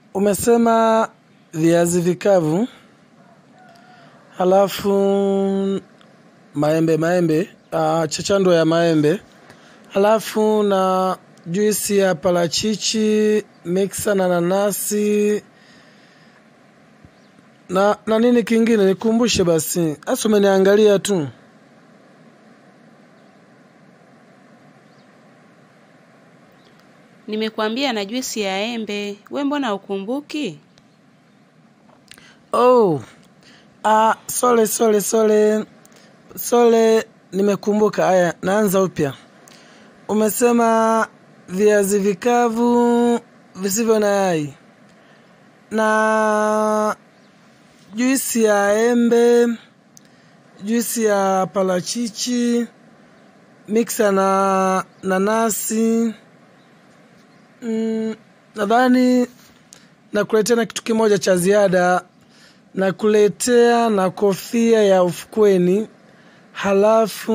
umesema viazi vikavu, halafu maembe maembe, uh, chachando ya maembe, halafu na juisi ya parachichi miksa na nanasi na na nini kingine, nikumbushe basi. Hasa umeniangalia tu. Nimekuambia na juisi ya embe, we mbona ukumbuki? Oh, ah, sole sole sole sole, nimekumbuka. Haya, naanza upya. Umesema viazi vikavu visivyo na yai na juisi ya embe, juisi ya parachichi, miksa na nanasi. Mm, nadhani nakuletea na kitu kimoja cha ziada, nakuletea na kofia ya ufukweni, halafu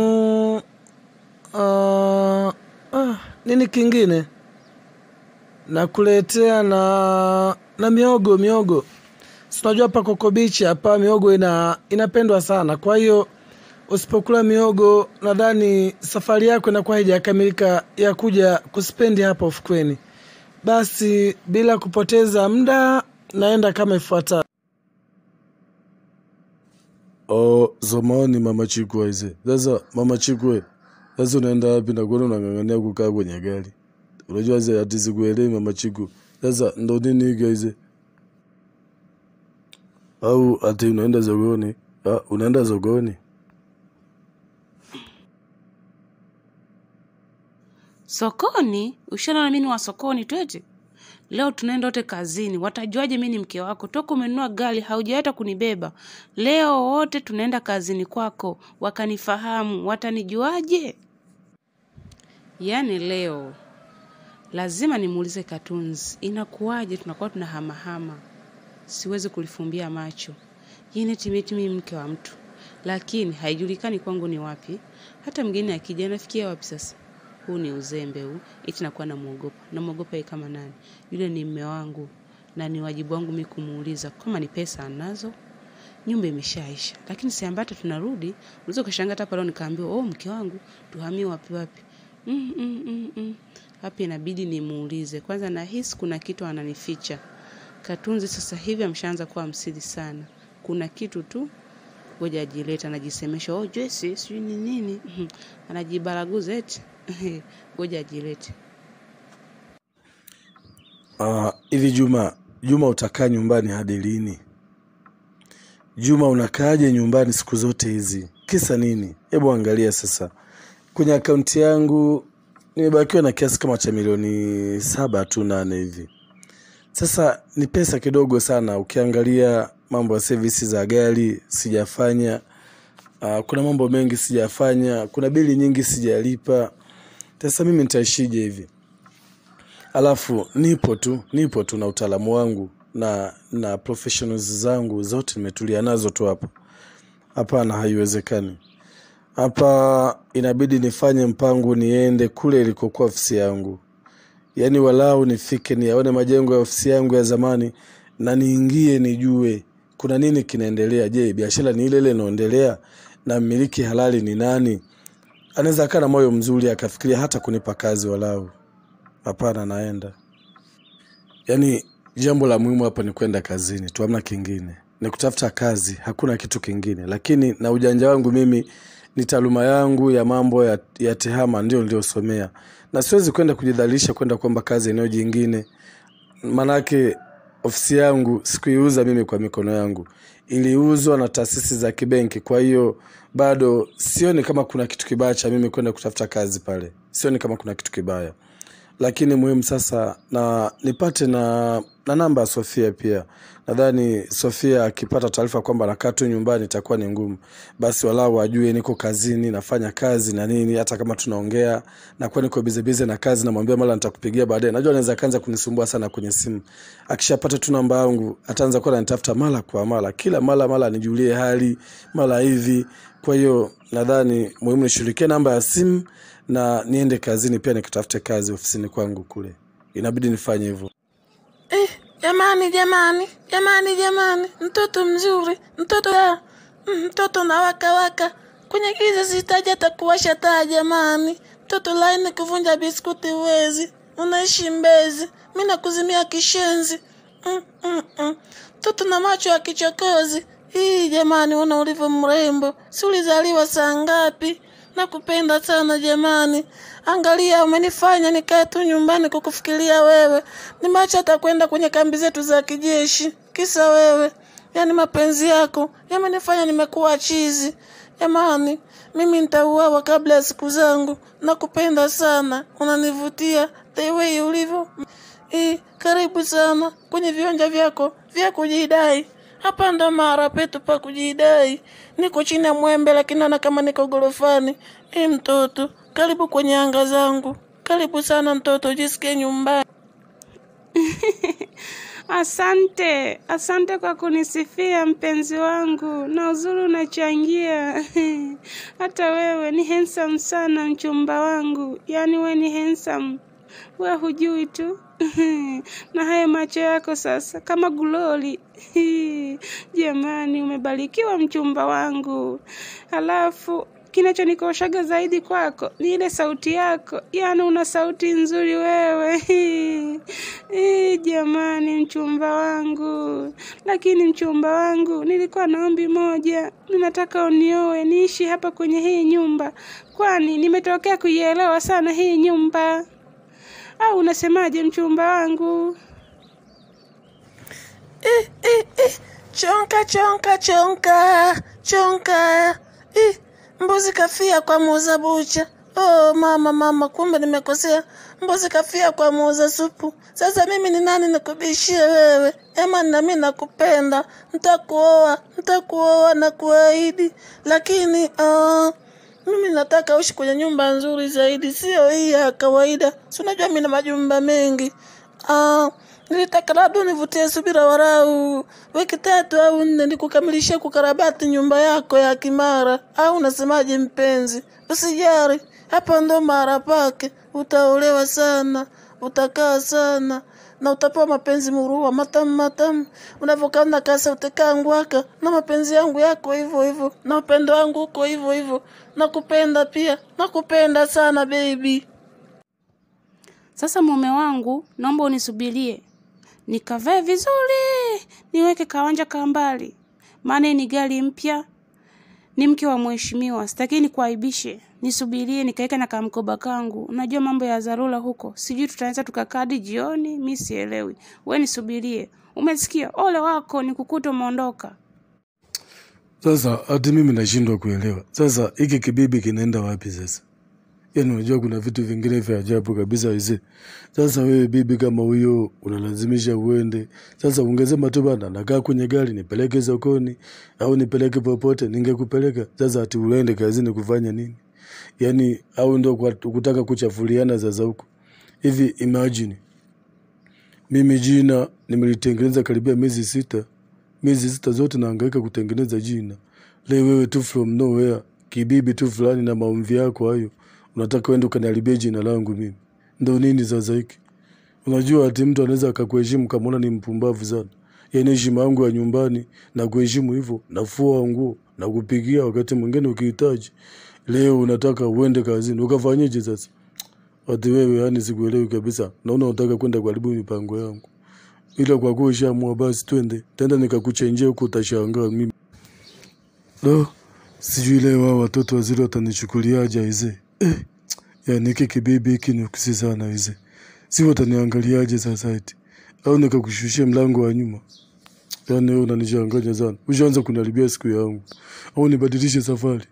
uh, ah, nini kingine nakuletea na na miogo miogo si unajua hapa Coco Beach hapa miogo ina inapendwa sana. Kwa hiyo usipokula miogo, nadhani safari yako inakuwa haijakamilika ya kuja kuspendi hapa ufukweni. Basi bila kupoteza muda, naenda kama ifuatavyo. Oh, zamani mama Chikwe aise. Sasa mama Chikwe, sasa unaenda wapi na kuona unang'ang'ania kukaa kwenye gari? Unajua aise ati sikuelewi mama Chikwe. Sasa ndo nini hiki aise? Au ati unaenda zogoni? Ah, unaenda zogoni? Sokoni? Ushaona mimi ni wa sokoni twete? Leo tunaenda wote kazini, watajuaje mimi ni mke wako? Toka umenunua gari haujaweta kunibeba. Leo wote tunaenda kazini kwako, wakanifahamu, watanijuaje? Yaani leo lazima nimuulize Katunzi, inakuwaje tunakuwa tunahamahama? Siwezi kulifumbia macho. Yini timiti mimi mke wa mtu, lakini haijulikani kwangu ni wapi. Hata mgeni akija nafikia wapi sasa? Huu ni uzembe huu, eti nakuwa namwogopa. Namwogopa yeye kama nani? Yule ni mme wangu na ni wajibu wangu mimi kumuuliza kama ni pesa anazo. Nyumba imeshaisha, lakini si ambata tunarudi. Unaweza ukashangaa hata pale nikaambiwa, "Oh, mke wangu, tuhamie wapi wapi?" Mm, mm, mm, mm. Hapa inabidi nimuulize kwanza. Nahisi kuna kitu ananificha. Katunzi sasa hivi ameshaanza kuwa msiri sana. Kuna kitu tu, ngoja ajileta, anajisemesha, "Oh, Joyce, sijui ni nini." Anajibaraguza eti. Ngoja ajilete. Ah, hivi Juma, Juma utakaa nyumbani hadi lini? Juma unakaaje nyumbani siku zote hizi? Kisa nini? Hebu angalia sasa. Kwenye akaunti yangu nimebakiwa na kiasi kama cha milioni saba tu nane hivi. Sasa ni pesa kidogo sana ukiangalia mambo ya servisi za gari sijafanya. Uh, kuna mambo mengi sijafanya, kuna bili nyingi sijalipa. Sasa mimi nitaishije hivi? Alafu nipo tu, nipo tu na utaalamu wangu na na professionals zangu zote nimetulia nazo tu hapa. Hapana, haiwezekani. Hapa inabidi nifanye mpango niende kule ilikokuwa ofisi yangu, yaani walau nifike niyaone majengo ya ofisi yangu ya zamani na niingie nijue kuna nini kinaendelea. Je, biashara ni ile ile inaendelea na mmiliki halali ni nani? Anaweza akaa na moyo mzuri akafikiria hata kunipa kazi walau. Hapana, naenda. Yaani jambo la muhimu hapa ni kwenda kazini tu, hamna kingine, ni kutafuta kazi, hakuna kitu kingine. Lakini na ujanja wangu mimi ni taaluma yangu ya mambo ya, ya tehama ndio niliyosomea, na siwezi kwenda kujidhalilisha kwenda kuomba kazi eneo jingine. Manake ofisi yangu sikuiuza mimi kwa mikono yangu, iliuzwa na taasisi za kibenki. Kwa hiyo bado sioni kama kuna kitu kibaya cha mimi kwenda kutafuta kazi pale, sioni kama kuna kitu kibaya lakini muhimu sasa na nipate na, na namba ya Sofia pia. Nadhani Sofia akipata taarifa kwamba nakaa tu nyumbani itakuwa ni ngumu, basi walau ajue niko kazini, nafanya kazi na nini. Hata kama tunaongea nakuwa niko bizebize na kazi, namwambia mara nitakupigia baadaye. Najua anaweza kaanza kunisumbua sana kwenye simu. Akishapata tu namba yangu ataanza kuwa ananitafuta mara kwa mara, kila mara mara anijulie hali mara hivi. Kwa hiyo nadhani muhimu nishughulikie namba ya simu na niende kazini pia nikatafute kazi ofisini kwangu kule, inabidi nifanye hivyo. Jamani, jamani, jamani, jamani, mtoto mzuri, mtoto ya mm, mtoto na waka waka kwenye giza, sihitaji hata kuwasha taa. Jamani, mtoto laini, kuvunja biskuti uwezi, unaishi Mbezi, mi nakuzimia kishenzi. mm, mm, mm. Mtoto na macho ya kichokozi. Hii jamani, una ulivyo mrembo, si ulizaliwa saa ngapi? Nakupenda sana jamani. Angalia, umenifanya nikae tu nyumbani kukufikiria wewe. Nimeacha hata kwenda kwenye kambi zetu za kijeshi kisa wewe. Yaani mapenzi yako yamenifanya nimekuwa chizi. Jamani, mimi nitauawa kabla ya siku zangu. Nakupenda sana, unanivutia the way ulivyo. Eh, karibu sana kwenye viwanja vyako vya kujidai. Hapa ndo mara petu pa kujidai. Niko chini ya mwembe lakini naona kama niko gorofani. Eh, mtoto, karibu kwenye anga zangu. Karibu sana mtoto, jisikie nyumbani. Asante, asante kwa kunisifia mpenzi wangu, na uzuri unachangia. Hata wewe ni handsome sana mchumba wangu, yaani we ni handsome, we hujui tu. na haya macho yako sasa kama guloli. Jamani, umebarikiwa mchumba wangu. Halafu kinachonikoshaga zaidi kwako ni ile sauti yako, yaani una sauti nzuri wewe. Eh, jamani, mchumba wangu. Lakini mchumba wangu, nilikuwa na ombi moja, ninataka unioe niishi hapa kwenye hii nyumba, kwani nimetokea kuielewa sana hii nyumba. Au unasemaje mchumba wangu? Eh, eh, eh. Chonka chonka chonka chonka. Eh, mbuzi kafia kwa muuza bucha. Oh mama mama, kumbe nimekosea. Mbuzi kafia kwa muuza supu. Sasa mimi ni nani nikubishie wewe? Ema na mimi nakupenda, nitakuoa, nitakuoa na kuahidi, lakini uh, mimi nataka uishi kwenye nyumba nzuri zaidi, sio hii ya kawaida. Si unajua mimi na majumba mengi. Ah, nilitaka labda univutie subira warau wiki tatu au nne nikukamilishia kukarabati nyumba yako ya Kimara, au unasemaje mpenzi? Usijari, hapa ndo mara pake. Utaolewa sana, utakaa sana na utapewa mapenzi murua matamu matamu. Unavyokaa na kasa utakaa ngwaka, na mapenzi yangu yako hivyo hivyo, na upendo wangu uko hivyo hivyo. Nakupenda pia, nakupenda sana baby. Sasa mume wangu, naomba unisubirie nikavae vizuri, niweke kawanja ka mbali, maana hii ni gari mpya, ni mke wa mheshimiwa, sitaki nikuaibishe. Nisubirie nikaweke na kamkoba kangu, unajua mambo ya dharura huko, sijui tutaweza tukakaa hadi jioni, mi sielewi. We nisubirie, umesikia? Ole wako nikukuta umeondoka. Sasa hati mimi nashindwa kuelewa. Sasa hiki kibibi kinaenda wapi sasa? Yaani unajua kuna vitu vingine vya ajabu kabisa hizi. Sasa wewe bibi kama huyo unalazimisha uende. Sasa ungesema tu bana nakaa kwenye gari nipeleke sokoni au nipeleke popote ningekupeleka. Sasa ati uende kazini kufanya nini? Yaani au ndio kwa kutaka kuchafuliana sasa huko. Hivi imagine mimi jina nimelitengeneza karibia miezi sita. Miezi sita zote nahangaika kutengeneza jina. Leo wewe tu from nowhere, kibibi tu fulani na maumvi yako hayo, unataka uende ukaniharibia jina langu mimi. Ndo nini sasa hiki? Unajua ati mtu anaweza akakuheshimu kama una ni mpumbavu sana. Yaani heshima yangu ya nyumbani na kuheshimu hivyo, nafua nguo na kupigia wakati mwingine ukihitaji. Leo unataka uende kazini, ukafanyeje sasa? Ati wewe yani sikuelewi kabisa. Naona unataka kwenda kuharibu mipango yangu. Ila kwa kuwa ushaamua basi twende. Tenda nikakuchenjea huko utashangaa mimi. No, sijui leo hao watoto wazuri watanichukuliaje aise. Eh, yani hiki kibibi hiki ni kusi sana aise. Si wataniangaliaje sasa eti. Au nikakushushia mlango wa nyuma. Yaani wewe unanichanganya sana. Ushaanza kuniharibia siku yangu. Au nibadilishe safari.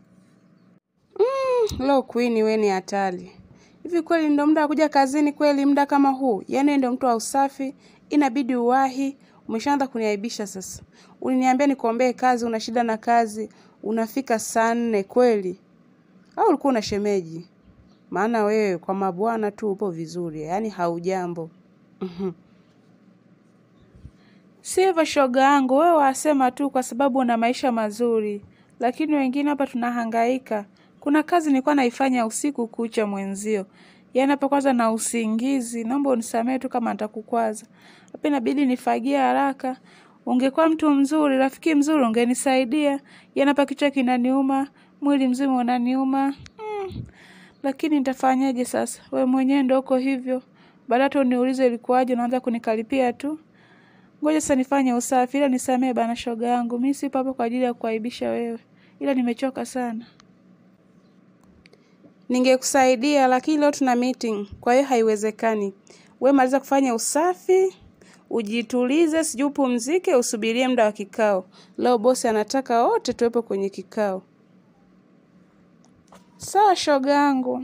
Lo, Queen, we ni hatari. Hivi kweli ndo muda wa kuja kazini kweli, muda kama huu? Yaani ndo mtu wa usafi, inabidi uwahi. Umeshaanza kuniaibisha sasa. Uliniambia nikuombee kazi, una shida na kazi, unafika saa nne kweli? Au ulikuwa una shemeji? Maana wewe kwa mabwana tu upo vizuri, yaani haujambo. Mhm. Si hivyo shoga yangu, wewe wasema tu kwa sababu una maisha mazuri, lakini wengine hapa tunahangaika. Kuna kazi nilikuwa naifanya usiku kucha mwenzio, Yaani hapa kwanza na usingizi, naomba unisamehe tu kama nitakukwaza. Hapa inabidi nifagie haraka. Ungekuwa mtu mzuri, rafiki mzuri, ungenisaidia. Yaani hapa kichwa kinaniuma, mwili mzima unaniuma. Mm. Lakini nitafanyaje sasa? We mwenyewe ndo uko hivyo. Baada hata uniulize ilikuwaje, unaanza kunikaripia tu. Ngoja sasa nifanye usafi, ila nisamehe bana shoga yangu. Mimi sipo hapa kwa ajili ya kuaibisha wewe, ila nimechoka sana. Ningekusaidia lakini leo tuna meeting, kwa hiyo haiwezekani. We maliza kufanya usafi, ujitulize, sijui upumzike, usubirie muda wa kikao. Leo bosi anataka wote tuwepo kwenye kikao. Sawa shoga yangu.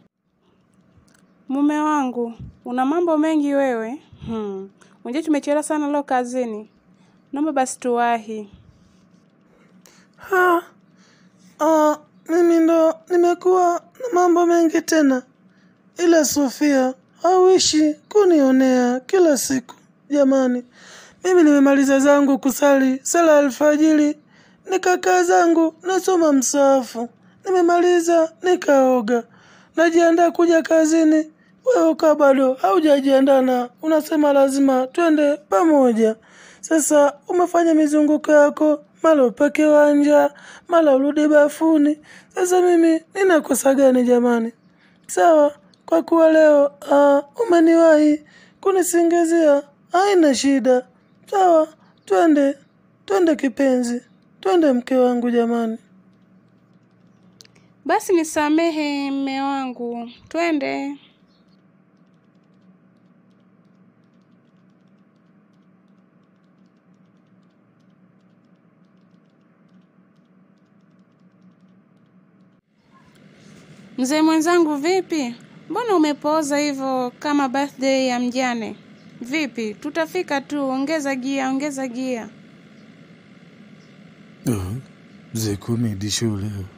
Mume wangu, una mambo mengi wewe. Hmm. Unajua tumechelewa sana leo kazini. Naomba basi tuwahi. Ha, ah, mimi ndo nimekuwa na mambo mengi tena, ila Sofia hauishi kunionea kila siku. Jamani, mimi nimemaliza zangu kusali sala alfajiri, nikakaa zangu nasoma msaafu, nimemaliza nikaoga, najiandaa kuja kazini. Wewe ukaa bado haujajiandaa na unasema lazima twende pamoja. Sasa umefanya mizunguko yako, mara upake wanja, mara urudi bafuni. Sasa mimi ninakosa gani jamani? Sawa, kwa kuwa leo ah, umeniwahi kunisingizia, haina shida. Sawa, twende twende kipenzi, twende mke wangu jamani. Basi nisamehe mme wangu, twende. Mzee mwenzangu, vipi? Mbona umepooza hivyo kama birthday ya mjane? Vipi, tutafika tu. Ongeza gia, ongeza gia. Mzee kumi di shule